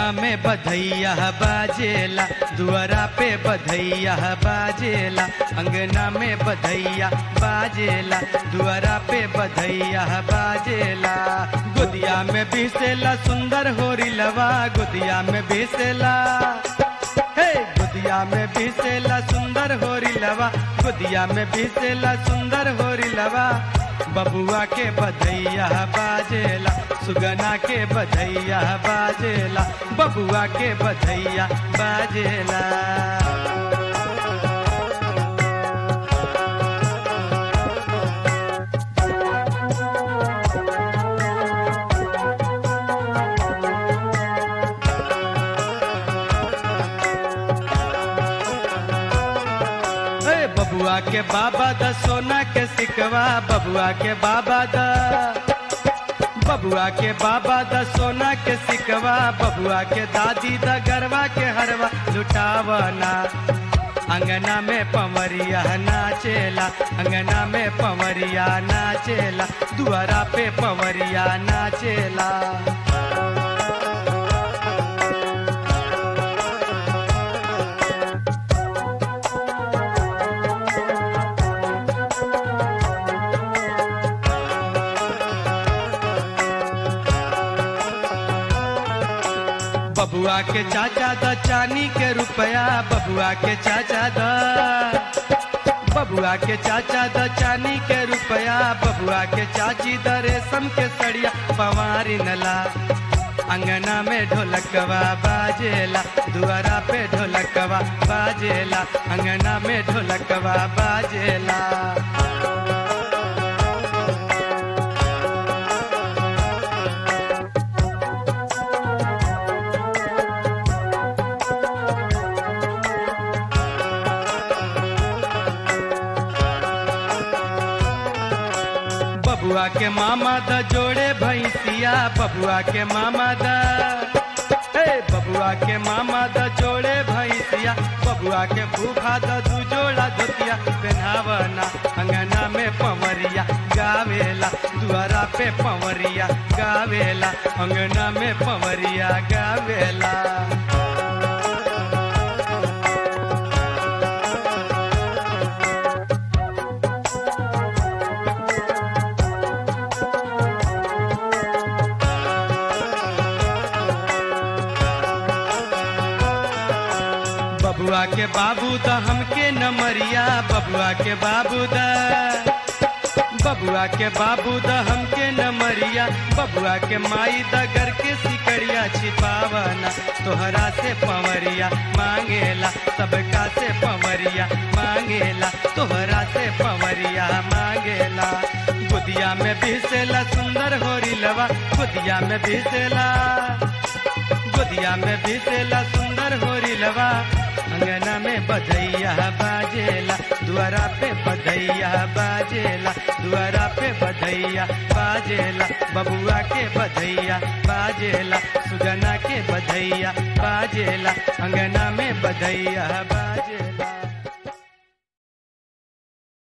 में बधैया बाजेला दुआरा पे बधैया बाजेला अंगना में बधैया बाजेला दुआरा पे बधैया बाजेला गुदिया में बिसेला सुंदर होरी लवा गुदिया में बिसेला हे गुदिया में बिसेला सुंदर होरी लवा गुदिया में बिसेला सुंदर होरी लवा बबुआ के बधैया बाजेला सुगना के बधैया बाजेला बबुआ के बधैया बाजेला ए बबुआ के बाबा द सोना के सिकवा बबुआ के बाबा द बबुआ के बाबा द सोना के सिकवा बबुआ के दादी द गरवा के हरवा लुटावना अंगना में पवरिया नाचेला अंगना में पवरिया नाचेला दुआरा पे पवरिया नाचेला बबुआ के चाचा द चानी के रुपया बबुआ के चाचा द बबुआ के चाचा द चानी के रुपया बबुआ के चाची द रेशम के सड़िया पवारी नला अंगना में ढोलकवा बाजेला दुआरा पे ढोलकवा बाजेला अंगना में ढोलकवा बाजेला बबुआ के मामा द जोड़े भैंसिया बबुआ के मामा द हे बबुआ के मामा द जोड़े भैंसिया बबुआ के फूफा द दू जोड़ा धोतिया पहनावना अंगना में पवरिया गावेला दुआरा पे पवरिया गावेला अंगना में पवरिया गावेला बबुआ के बाबू द हमके न मरिया बबुआ के बाबू द बबुआ के बाबू द हमके न मरिया बबुआ के माई द घर के सिकड़िया छिपावना तोहरा से पवरिया मांगेला सबका से पवरिया मांगेला तोहरा से पवरिया मांगेला गुदिया में बिसेला सुंदर होरी लवा गुदिया में बिसेला गोदिया में बिसेला सुंदर होरी लवा अंगना में बधैया बाजेला दुआरा पे बधैया बाजेला दुआरा पे बधैया बाजेला बबुआ के बधैया बाजेला सुगना के बधैया बाजेला अंगना में बधैया बाजेला